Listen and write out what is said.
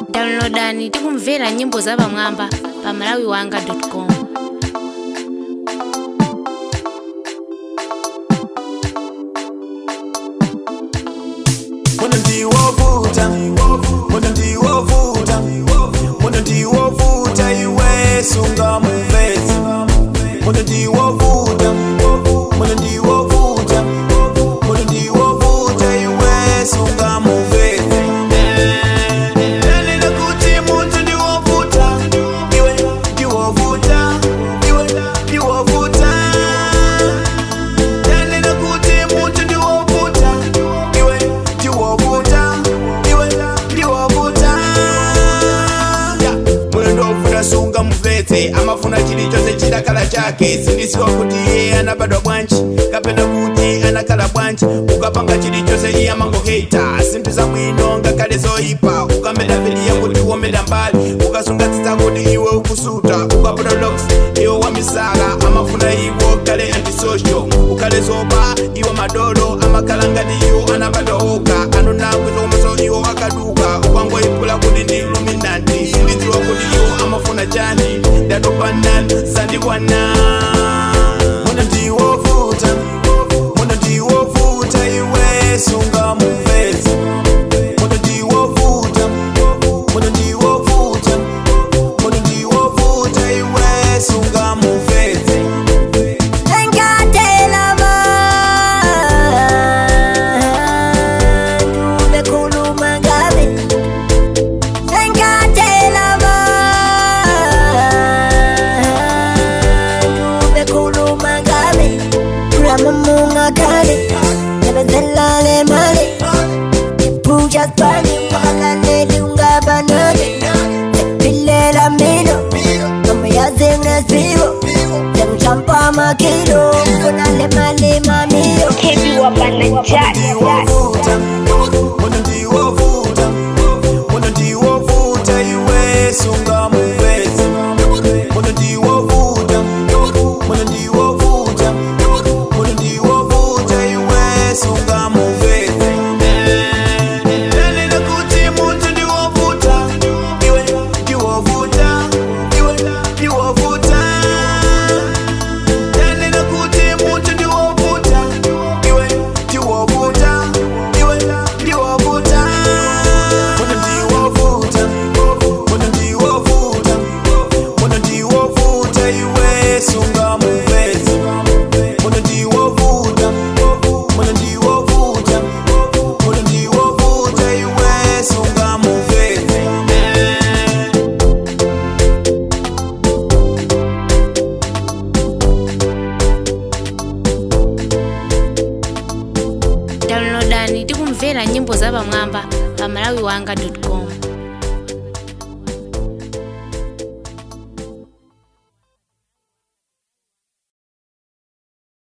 downloadani tikumvera nyimbo zapamwamba pa malawiwanga.com Muno ndiwovuta muno ndiwovuta muno ndiwovuta iwe sunga muvezi muno ndiwovuta muno ndiwovuta muno ndiwovuta iwe sunga muvezi Nalina kuti muntu ndiwovuta iwe ndiwovuta iwe ndiwovuta Nalina kuti muntu ndiwovuta iwe ndiwovuta iwe ndiwovuta Ya, mulendo ofuna sunga muvetse amafuna chilichonse chidakhala chake sindisiwa kuti iye anabadwa bwanji kapena kuti anakhala bwanji ukapanga chilichonse iye amangoheta sinthu zabwino ngakhale zoyipa ukamedaveliya kuti womeda mbali ukasunga tsitsa kuti iwe ukusuta ukapota loks iwe wamisala amafuna iwo kale antisocial ukhale zoba iwo madolo amakhala ngati iwo anabadwa oka anonakwiza komanso iwo akaduka ukangoyipula kuti ndi luminanti sindidziwa kuti iwo amafuna chani ndatopanani sandikwana muno ndiwovuta muno ndiwovuta iwe sunga muvezi muno ndiwovuta muno ndiwovuta muno ndiwovuta iwe sunga muvezi Engatela bantu bekhuluma ngabe Engatela bantu bekhuluma ngabe Uramumunga kale Nebezela le mali Ipuja spani Wakaleli ungabanane Sepilela mino Mama yazinga sibo Zemchampa makilo Kuna lema lema mio ndiwovuta muno ndiwovuta muno ndiwovuta iwe sunga muvezi muno ndiwovuta muno ndiwovuta muno ndiwovuta iwe sunga muvezi Nalina kuti muntu ndiwovuta iwe ndiwovuta iwe ndiwovuta Nalina kuti muntu ndiwovuta iwe ndiwovuta iwe ndiwovuta muno ndiwovuta muno ndiwovuta muno ndiwovuta iwe sunga muvezi muno ndiwovuta muno ndiwovuta muno ndiwovuta iwe sunga muvezi downloadani tikumvera nyimbo zapamwamba pa malawiwanga.com